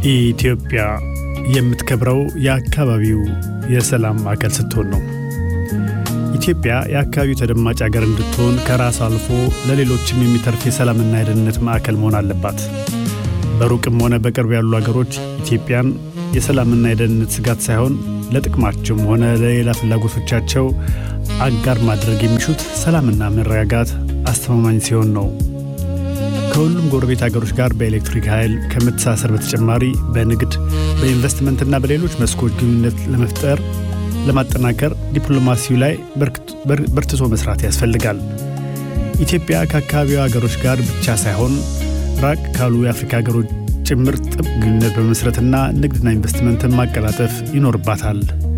ኢትዮጵያ የምትከብረው የአካባቢው የሰላም ማዕከል ስትሆን ነው። ኢትዮጵያ የአካባቢው ተደማጭ ሀገር እንድትሆን ከራስ አልፎ ለሌሎችም የሚተርፍ የሰላምና የደህንነት ማዕከል መሆን አለባት። በሩቅም ሆነ በቅርብ ያሉ ሀገሮች ኢትዮጵያን የሰላምና የደህንነት ስጋት ሳይሆን ለጥቅማቸውም ሆነ ለሌላ ፍላጎቶቻቸው አጋር ማድረግ የሚሹት ሰላምና መረጋጋት አስተማማኝ ሲሆን ነው። ከሁሉም ጎረቤት ሀገሮች ጋር በኤሌክትሪክ ኃይል ከመተሳሰር በተጨማሪ በንግድ በኢንቨስትመንትና በሌሎች መስኮች ግንኙነት ለመፍጠር ለማጠናከር ዲፕሎማሲው ላይ በርትቶ መስራት ያስፈልጋል። ኢትዮጵያ ከአካባቢው ሀገሮች ጋር ብቻ ሳይሆን ራቅ ካሉ የአፍሪካ ሀገሮች ጭምር ጥብቅ ግንኙነት በመመስረትና ንግድና ኢንቨስትመንትን ማቀላጠፍ ይኖርባታል።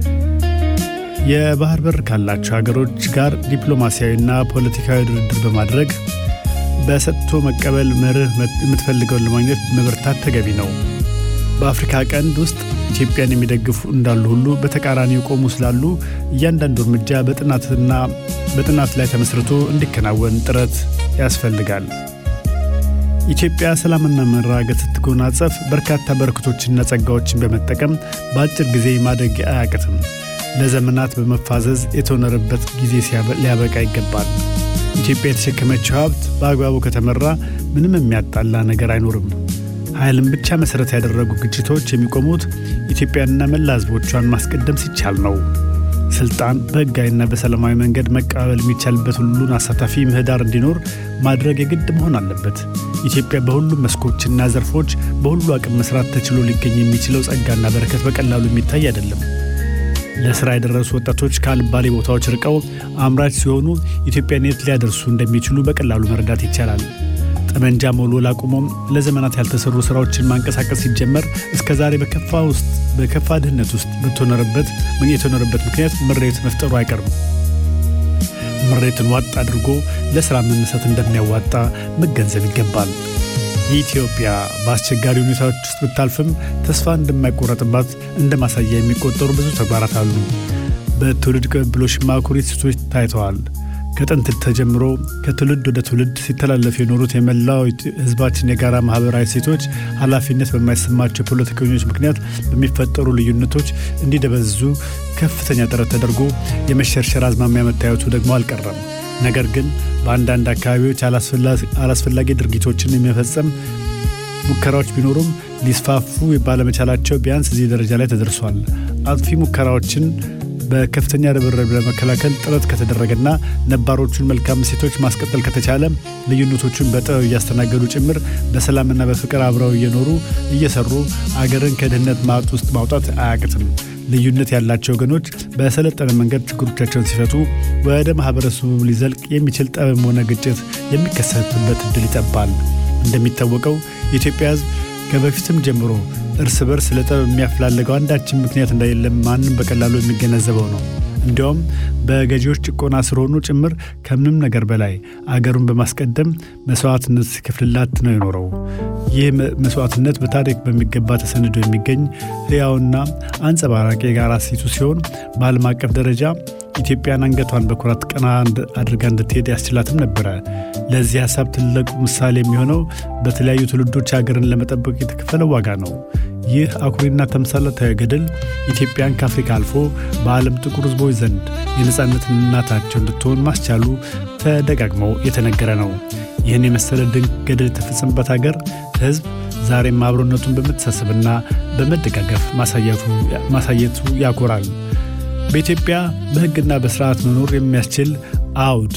የባህር በር ካላቸው ሀገሮች ጋር ዲፕሎማሲያዊና ፖለቲካዊ ድርድር በማድረግ በሰጥቶ መቀበል መርህ የምትፈልገውን ለማግኘት መበርታት ተገቢ ነው። በአፍሪካ ቀንድ ውስጥ ኢትዮጵያን የሚደግፉ እንዳሉ ሁሉ በተቃራኒ የቆሙ ስላሉ እያንዳንዱ እርምጃ በጥናትና በጥናት ላይ ተመስርቶ እንዲከናወን ጥረት ያስፈልጋል። ኢትዮጵያ ሰላምና መረጋጋት ስትጎናጸፍ በርካታ በረከቶችና ጸጋዎችን በመጠቀም በአጭር ጊዜ ማደግ አያቅትም። ለዘመናት በመፋዘዝ የተኖረበት ጊዜ ሊያበቃ ይገባል። ኢትዮጵያ የተሸከመችው ሀብት በአግባቡ ከተመራ ምንም የሚያጣላ ነገር አይኖርም። ኃይልን ብቻ መሠረት ያደረጉ ግጭቶች የሚቆሙት ኢትዮጵያንና መላ ሕዝቦቿን ማስቀደም ሲቻል ነው። ስልጣን በሕጋዊና በሰላማዊ መንገድ መቀባበል የሚቻልበት ሁሉን አሳታፊ ምህዳር እንዲኖር ማድረግ የግድ መሆን አለበት። ኢትዮጵያ በሁሉም መስኮችና ዘርፎች በሁሉ አቅም መስራት ተችሎ ሊገኝ የሚችለው ጸጋና በረከት በቀላሉ የሚታይ አይደለም። ለስራ የደረሱ ወጣቶች ከአልባሌ ቦታዎች ርቀው አምራች ሲሆኑ ኢትዮጵያን የት ሊያደርሱ እንደሚችሉ በቀላሉ መረዳት ይቻላል። ጠመንጃ መወልወል አቁሞም ለዘመናት ያልተሰሩ ስራዎችን ማንቀሳቀስ ሲጀመር እስከ ዛሬ በከፋ ውስጥ በከፋ ድህነት ውስጥ በተኖረበት የተኖረበት ምክንያት ምሬት መፍጠሩ አይቀርም። ምሬትን ዋጥ አድርጎ ለስራ መነሳት እንደሚያዋጣ መገንዘብ ይገባል። ኢትዮጵያ በአስቸጋሪ ሁኔታዎች ውስጥ ብታልፍም ተስፋ እንደማይቆረጥባት እንደ ማሳያ የሚቆጠሩ ብዙ ተግባራት አሉ። በትውልድ ቅብብሎሽ አኩሪ እሴቶች ታይተዋል። ከጥንት ተጀምሮ ከትውልድ ወደ ትውልድ ሲተላለፉ የኖሩት የመላው ሕዝባችን የጋራ ማህበራዊ እሴቶች ኃላፊነት በማይሰማቸው ፖለቲከኞች ምክንያት በሚፈጠሩ ልዩነቶች እንዲደበዝዙ ከፍተኛ ጥረት ተደርጎ የመሸርሸር አዝማሚያ መታየቱ ደግሞ አልቀረም። ነገር ግን በአንዳንድ አካባቢዎች አላስፈላጊ ድርጊቶችን የሚፈጸም ሙከራዎች ቢኖሩም ሊስፋፉ ባለመቻላቸው ቢያንስ እዚህ ደረጃ ላይ ተደርሷል። አጥፊ ሙከራዎችን በከፍተኛ ርብርብ ለመከላከል ጥረት ከተደረገና ነባሮቹን መልካም እሴቶች ማስቀጠል ከተቻለ ልዩነቶቹን በጥበብ እያስተናገዱ ጭምር በሰላምና በፍቅር አብረው እየኖሩ እየሰሩ አገርን ከድህነት ማጥ ውስጥ ማውጣት አያቅትም። ልዩነት ያላቸው ወገኖች በሰለጠነ መንገድ ችግሮቻቸውን ሲፈቱ ወደ ማህበረሰቡ ሊዘልቅ የሚችል ጠብም ሆነ ግጭት የሚከሰትበት እድል ይጠባል። እንደሚታወቀው የኢትዮጵያ ሕዝብ ከበፊትም ጀምሮ እርስ በርስ ለጠብ የሚያፈላልገው አንዳችን ምክንያት እንደሌለም ማንም በቀላሉ የሚገነዘበው ነው። እንዲያውም በገዢዎች ጭቆና ስር ሆኖ ጭምር ከምንም ነገር በላይ አገሩን በማስቀደም መስዋዕትነት ሲከፍልላት ነው የኖረው። ይህ መስዋዕትነት በታሪክ በሚገባ ተሰንዶ የሚገኝ ሕያውና አንጸባራቂ የጋራ እሴቱ ሲሆን በዓለም አቀፍ ደረጃ ኢትዮጵያን አንገቷን በኩራት ቀና አድርጋ እንድትሄድ ያስችላትም ነበረ። ለዚህ ሀሳብ ትልቁ ምሳሌ የሚሆነው በተለያዩ ትውልዶች ሀገርን ለመጠበቅ የተከፈለው ዋጋ ነው። ይህ አኩሪና ተምሳሌታዊ ገድል ኢትዮጵያን ከአፍሪካ አልፎ በዓለም ጥቁር ሕዝቦች ዘንድ የነፃነት እናታቸው እንድትሆን ማስቻሉ ተደጋግመው የተነገረ ነው። ይህን የመሰለ ድንቅ ገድል የተፈጸመበት ሀገር ሕዝብ ዛሬም አብሮነቱን በመተሳሰብና በመደጋገፍ ማሳየቱ ያኮራል። በኢትዮጵያ በሕግና በስርዓት መኖር የሚያስችል አውድ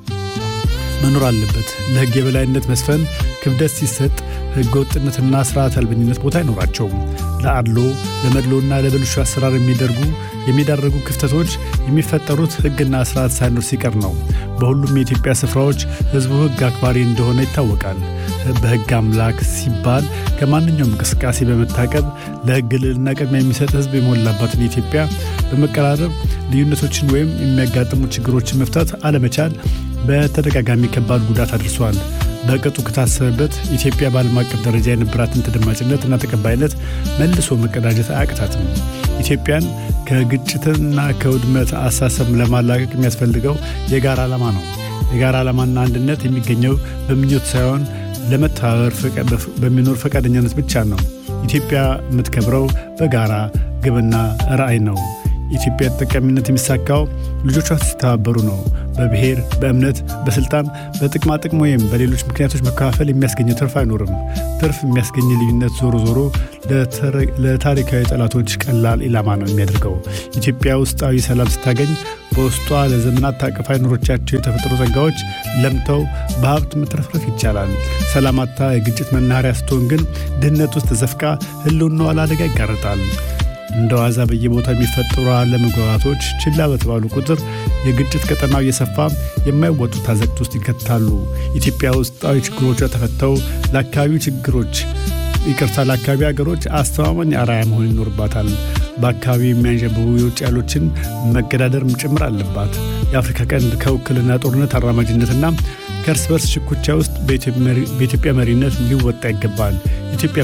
መኖር አለበት። ለሕግ የበላይነት መስፈን ክብደት ሲሰጥ ሕገ ወጥነትና ስርዓት አልበኝነት ቦታ አይኖራቸውም። ለአድሎ ለመድሎና ለብልሹ አሰራር የሚደርጉ የሚዳረጉ ክፍተቶች የሚፈጠሩት ሕግና ስርዓት ሳይኖር ሲቀር ነው። በሁሉም የኢትዮጵያ ስፍራዎች ሕዝቡ ሕግ አክባሪ እንደሆነ ይታወቃል። በሕግ አምላክ ሲባል ከማንኛውም እንቅስቃሴ በመታቀብ ለሕግ ልዕልና ቅድሚያ የሚሰጥ ሕዝብ የሞላባትን ኢትዮጵያ በመቀራረብ ልዩነቶችን ወይም የሚያጋጥሙ ችግሮችን መፍታት አለመቻል በተደጋጋሚ ከባድ ጉዳት አድርሷል። በቅጡ ከታሰበበት ኢትዮጵያ በዓለም አቀፍ ደረጃ የነበራትን ተደማጭነት እና ተቀባይነት መልሶ መቀዳጀት አያቅታትም። ኢትዮጵያን ከግጭትና ከውድመት አሳሰብ ለማላቀቅ የሚያስፈልገው የጋራ ዓላማ ነው። የጋራ ዓላማና አንድነት የሚገኘው በምኞት ሳይሆን ለመተባበር በሚኖር ፈቃደኛነት ብቻ ነው። ኢትዮጵያ የምትከብረው በጋራ ግብና ራዕይ ነው። የኢትዮጵያ ተጠቃሚነት የሚሳካው ልጆቿ ሲተባበሩ ነው። በብሔር፣ በእምነት፣ በስልጣን፣ በጥቅማ ጥቅም ወይም በሌሎች ምክንያቶች መከፋፈል የሚያስገኘው ትርፍ አይኖርም። ትርፍ የሚያስገኝ ልዩነት ዞሮ ዞሮ ለታሪካዊ ጠላቶች ቀላል ኢላማ ነው የሚያደርገው። ኢትዮጵያ ውስጣዊ ሰላም ስታገኝ በውስጧ ለዘመናት ታቅፋ የኖሮቻቸው የተፈጥሮ ጸጋዎች ለምተው በሀብት መትረፍረፍ ይቻላል። ሰላማታ የግጭት መናኸሪያ ስትሆን ግን ድህነት ውስጥ ተዘፍቃ ህልውናዋ ለአደጋ ይጋረጣል። እንደ ዋዛ በየቦታው የሚፈጠሩ አለመግባባቶች ችላ በተባሉ ቁጥር የግጭት ቀጠናው እየሰፋ የማይወጡት አዘቅት ውስጥ ይከታሉ። ኢትዮጵያ ውስጣዊ ችግሮቿ ተፈተው ለአካባቢው ችግሮች ይቅርታ ለአካባቢ ሀገሮች አስተማማኝ አርአያ መሆን ይኖርባታል። በአካባቢው የሚያንዣብቡ የውጭ ኃይሎችን መገዳደር ጭምር አለባት። የአፍሪካ ቀንድ ከውክልና ጦርነት አራማጅነትና ከእርስ በርስ ሽኩቻ ውስጥ በኢትዮጵያ መሪነት ሊወጣ ይገባል። ኢትዮጵያ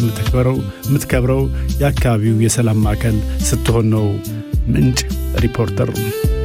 የምትከብረው የአካባቢው የሰላም ማዕከል ስትሆን ነው። ምንጭ ሪፖርተር